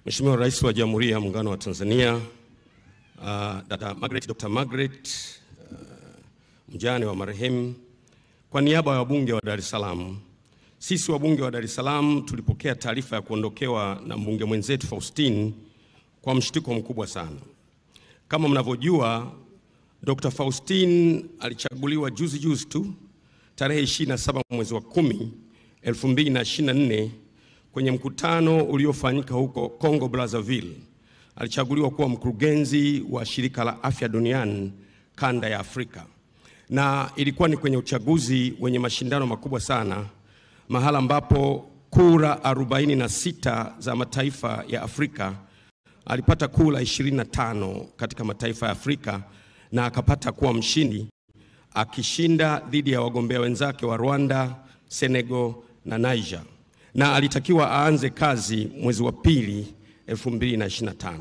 Mheshimiwa Rais wa Jamhuri ya Muungano wa Tanzania, uh, Dada Margaret, Dr. Margaret uh, mjane wa marehemu, kwa niaba ya wabunge wa Dar es Salaam, sisi wabunge wa Dar es Salaam tulipokea taarifa ya kuondokewa na mbunge mwenzetu Faustine kwa mshtuko mkubwa sana. Kama mnavyojua, Dr. Faustine alichaguliwa juzi juzi tu tarehe 27 mwezi wa 10 2024 kwenye mkutano uliofanyika huko Congo Brazzaville. Alichaguliwa kuwa mkurugenzi wa shirika la afya duniani kanda ya Afrika, na ilikuwa ni kwenye uchaguzi wenye mashindano makubwa sana, mahala ambapo kura 46 za mataifa ya Afrika alipata kura 25 katika mataifa ya Afrika na akapata kuwa mshindi akishinda dhidi ya wagombea wenzake wa Rwanda, Senegal na Niger, na alitakiwa aanze kazi mwezi wa pili 2025.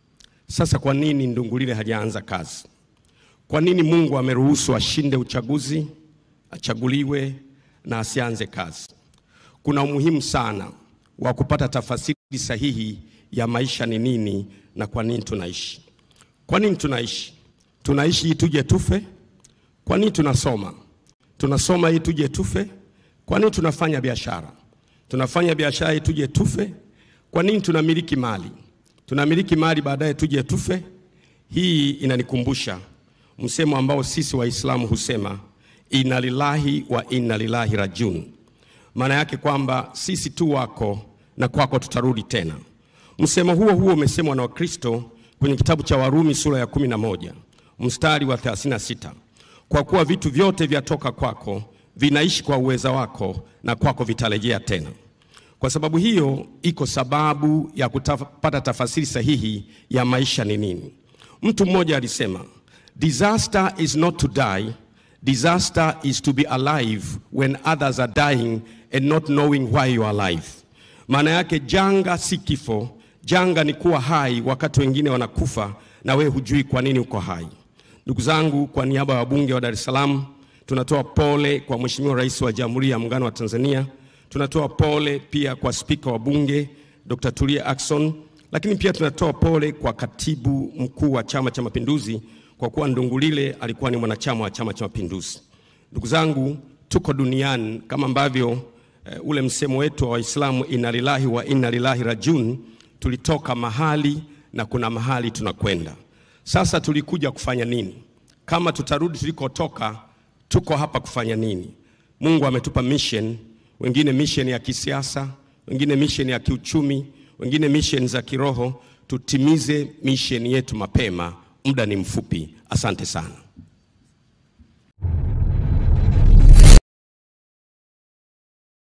Sasa kwa nini Ndungulile hajaanza kazi? Kwa nini Mungu ameruhusu ashinde uchaguzi, achaguliwe na asianze kazi? Kuna umuhimu sana wa kupata tafasiri sahihi ya maisha ni nini na kwa nini tunaishi. Kwa nini tunaishi? Tunaishi ili tuje tufe? Kwa nini tunasoma? Tunasoma ili tuje tufe? Kwa nini tunafanya biashara? Tunafanya biashara ili tuje tufe? Kwa nini tunamiliki mali? Tunamiliki mali baadaye tuje tufe? Hii inanikumbusha msemo ambao sisi Waislamu husema inna lillahi wa inna ilaihi rajiun. Maana yake kwamba sisi tu wako na kwako tutarudi tena. Msemo huo huo umesemwa na Wakristo kwenye kitabu cha Warumi sura ya 11 mstari wa 36, kwa kuwa vitu vyote vyatoka kwako, vinaishi kwa uweza wako, na kwako vitarejea tena. Kwa sababu hiyo, iko sababu ya kupata tafasiri sahihi ya maisha ni nini. Mtu mmoja alisema, disaster is not to die, disaster is to be alive when others are dying and not knowing why you are alive. Maana yake janga si kifo, janga ni kuwa hai wakati wengine wanakufa na wewe hujui kwa nini uko hai. Ndugu zangu, kwa niaba ya wabunge wa Dar es Salaam tunatoa pole kwa Mheshimiwa Rais wa Jamhuri ya Muungano wa Tanzania. Tunatoa pole pia kwa Spika wa Bunge Dr. Tulia Ackson, lakini pia tunatoa pole kwa Katibu Mkuu wa Chama cha Mapinduzi kwa kuwa Ndungulile alikuwa ni mwanachama wa Chama cha Mapinduzi. Ndugu zangu, tuko duniani kama ambavyo e, ule msemo wetu wa Waislamu inna lillahi wa inna ilaihi rajiun, tulitoka mahali na kuna mahali tunakwenda. Sasa tulikuja kufanya nini? Kama tutarudi tulikotoka, tuko hapa kufanya nini? Mungu ametupa mission, wengine mission ya kisiasa, wengine mission ya kiuchumi, wengine mission za kiroho. Tutimize mission yetu mapema, muda ni mfupi. Asante sana.